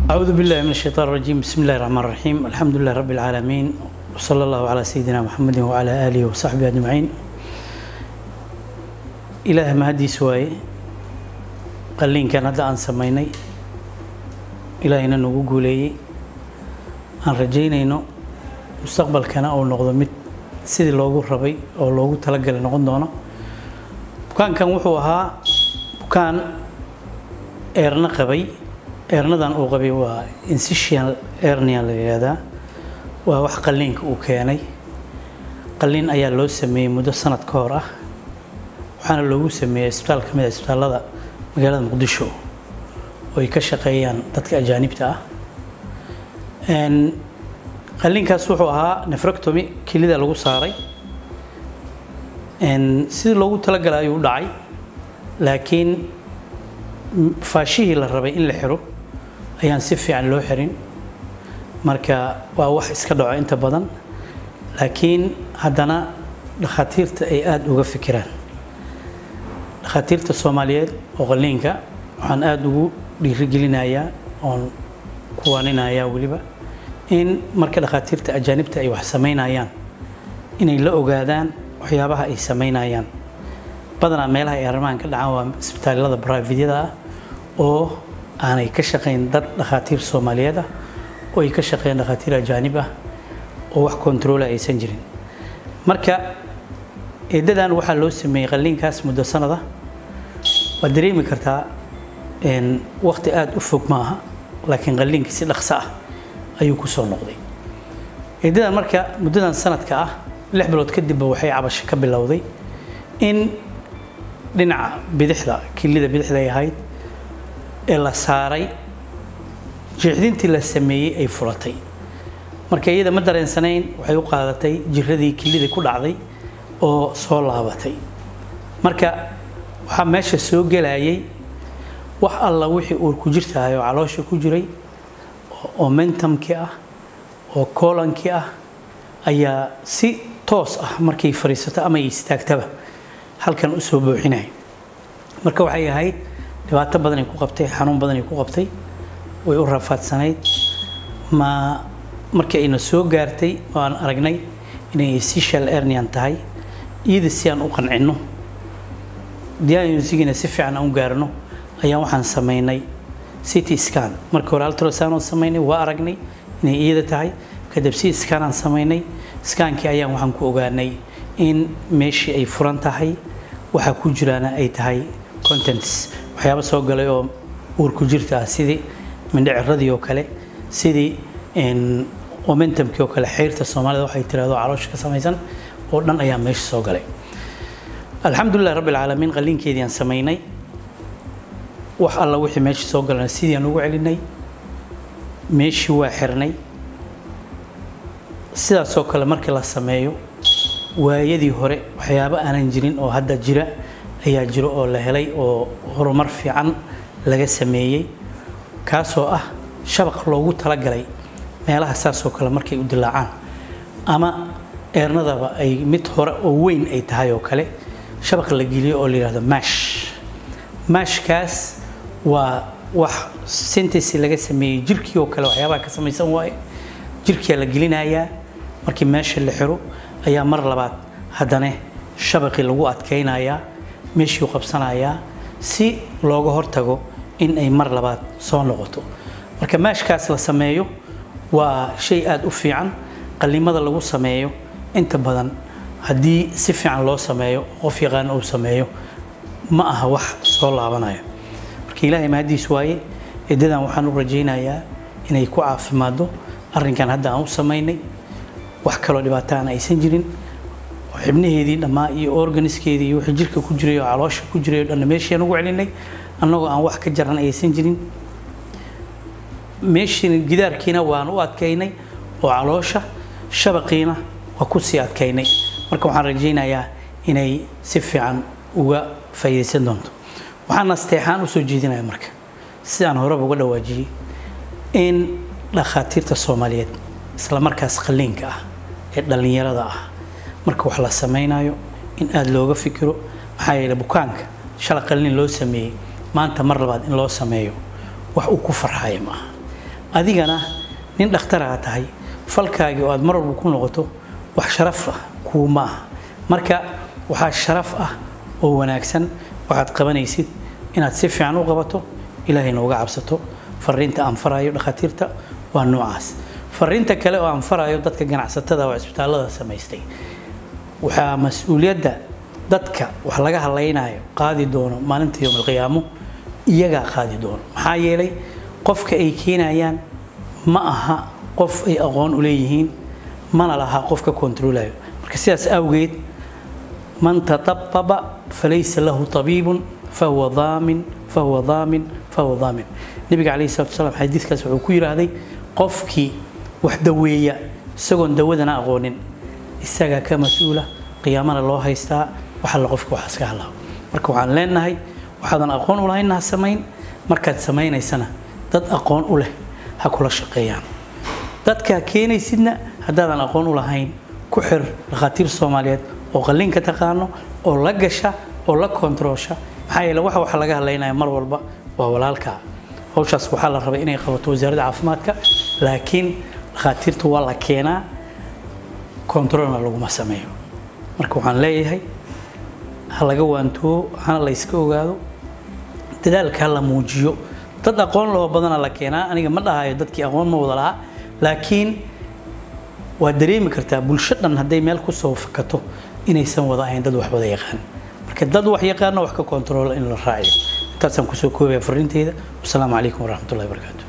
أعوذ بالله من الشيطان الرجيم بسم الله الرحمن الرحيم الحمد لله رب العالمين وصلى الله على سيدنا محمد وعلى آله وصحبه أجمعين إله ما هدي سواي قلين كان هذا أن سميني إلهنا نقول لي أن رجينا إنه مستقبل كان أو نقض مت سيد لوجو ربي أو لوجو تلقى لنقض دونا بكان كان وحوها بكان إيرنا قبي eernadan uu qabay waa incisional ernia la yihahdaa waa wax qalliinka uu keenay qalliin ayaa loo sameeyey muddo sanad ka hor ah waxaana loogu sameeyey isbitaal ka mid a isbitaallada magaalada muqdisho oo ay ka shaqeeyaan dadka ajaanibta ah qalliinkaas wuxuu ahaa nefrectomy kelida lagu saaray sidii loogu talagalay ayuu u dhacay laakiin faashihii la rabay in la xiro ayaan si fiican loo xirin marka waa wax iska dhaco inta badan laakiin haddana dhakhaatiirta ay aada uga fikiraan dhakhaatiirta soomaaliyeed oo qalliinka waxaan aada ugu dhiirigelinayaa oon kuwaaninayaa weliba in marka dhakhaatiirta ajaanibta ay wax samaynayaan inay la ogaadaan waxyaabaha ay samaynayaan badanaa meelaha ay arrimahan ka dhacaan waa isbitaallada brivate-yada ah oo aanay ka shaqayn dad dhakhaatiir soomaaliyeed ah oo ay ka shaqeeyaan dhakhaatiir ajaanib ah oo wax kontaroola aysan jirin marka eedadan waxaa loo sameeyey qalliinkaas muddo sanada waad dareemi kartaa waqti aada u fog maaha laakiin qalliinka si dhaqso ah ayuu ku soo noqday eedadan marka muddadan sanadka ah lix bilood kadibba waxay cabasho ka bilowday in dhinaca bidixda kilida bidixda ay ahayd ee la saaray jeexdintii la sameeyey ay furatay marka iyada ma dareensanayn waxay u qaadatay jiradii kilidii ku dhacday oo soo laabatay marka waxaa meesha soo gelayay wax alla wixii uur ku jirtahay oo caloosha ku jiray oo mentamkii ah oo koolankii ah ayaa si toos ah markay fadhiisato ama ay istaagtaba halkan u soo buuxinaya marka waxay ahayd dhibaato badanay ku qabtay xanuun badanay ku qabtay way u rafaadsanayd ma markii ayna soo gaartay oo aan aragnay inay essential ernian tahay iyada si aan u qancinno diagnosigina si fiican aan u gaarno ayaan waxaan samaynay city scan markii hore ultrasound aan samaynay waa aragnay inay iyada tahay kadib city scan aan samaynay skaankii ayaan waxaan ku ogaanay in meeshii ay furan tahay waxaa ku jiraana ay tahay contents waxyaaba soo galay oo uur ku jirta ah sidii mindhiciradii oo kale sidii momentumkii oo kale xeyrta soomaalida waxay tirahdo caloosha ka samaysan oo dhan ayaa meesha soo galay alxamdulilah rabbi alcaalamiin qalliinkeedii aan samaynay wax alla wixii meesha soo galana sidii aan ugu celinay meeshii waa xirnay sidaasoo kale markii la sameeyo waayadii hore waxyaabo aanan jirin oo hadda jira ayaa jiro oo la helay oo horumar fiican laga sameeyey kaasoo ah shabaq loogu talagalay meelaha saasoo kale markay u dilaacaan ama eernadaba ay mid hore oo weyn ay tahay oo kale shabaq la geliyo oo la yidhahdo mash mashkaas waa wax sintesi laga sameeyey jirkii oo kale waxyaabaha ka samaysan waaye jirkiyaa la gelinayaa markii meesha la xiro ayaa mar labaad haddana shabaqii lagu adkaynayaa meeshuu qabsanayaa si looga hortago in ay mar labaad soo noqoto marka maashkaas la sameeyo waa shay aada u fiican qallimada lagu sameeyo inta badan haddii si fiican loo sameeyo qof yaqaan uu sameeyo ma aha wax soo laabanaya marka ilaahay mahadiis waaye edadan waxaan u rajaynayaa inay ku caafimaado arrinkan hadda aan u samaynay wax kaloo dhibaataana aysan jirin xibnaheedii dhammaa iyo organiskeedii iyo wixii jirka ku jiray oo caloosha ku jiray oo dhanna meeshii aan ugu celinay annagoo aan wax ka jaran aysan jirin meeshii gidaarkiina waan u adkaynay oo caloosha shabaqiina waa ku sii adkaynay marka waxaan rajaynayaa inay si fiican uga faa'iidaysan doonto waxaan nasteexaan u soo jeedinaya marka sidaan horeba uga dhawaajiyey in dhakhaatiirta soomaaliyeed isla markaas qalliinka ah ee dhallinyarada ah marka wax la samaynayo in aada looga fikiro maxaa yeelay bukaanka shala qalliin loo sameeyey maanta mar labaad in loo sameeyo wax uu ku farxaya maaha adigana nin dhakhtaraha tahay falkaagii oo aad mar walba ku noqoto wax sharaf ah kuuma ah marka waxaa sharaf ah oo wanaagsan waxaad qabanaysid inaad si fiican u qabato ilaahayna uga cabsato fariinta aan farayo dhakhaatiirta waa noocaas fariinta kale oo aan farayo dadka ganacsatada oo cisbitaallada samaystay waxaa mas-uuliyadda dadka wax laga hadlaynayo qaadi doono maalinta yowm alqiyaamo iyagaa qaadi doono maxaa yeelay qofka ay keenayaan ma aha qof ay aqoon u leeyihiin mana laha qofka kontroolayo marka sidaas awgeed man tatababa falaysa lahu tabiibun fahuwa daamin fahuwa daamin fahuwa daamin nabiga calayhi salatu wasalaam xadiidkaas wuxuu ku yidhaahday qofkii wax daweeya isagoon dawadana aqoonin isagaa ka mas-uula qiyaamana loo haystaa wax alla qofka waxaas ka hadlaa marka waxaan leenahay waxaadan aqoon u lahayn ha samayn markaad samaynaysana dad aqoon u leh ha kula shaqeeyaan dadkaa keenaysidna haddaadan aqoon u lahayn ku xir dhakhaatiir soomaaliyeed oo qalliinka taqaano oo la gasha oo la kontaroosha maxaa yeele waxa waxa laga hadlaynaya mar walba waa walaalkaa hawshaas waxaa la rabay inay qabato wasaaradda caafimaadka laakiin dhakhaatiirta waa la keenaa kontaroolna laguma sameeyo marka waxaan leeyahay ha laga waantoobo hana la yska ogaado dadaalka ha la muujiyo dad aqoon loo badana la keenaa aniga ma dhahayo dadkii aqoon ma wada lahaa laakiin waa dareemi kartaa bulsho dhan hadday meel ku soo fakato inaysan wada ahayn dad wax wada yaqaan marka dad wax yaqaana wax ka kontaroola in la raaciyo intaasaan kusoo koobaya fariinteyda wasalaamu calaykum waraxmatullahi wabarakaatu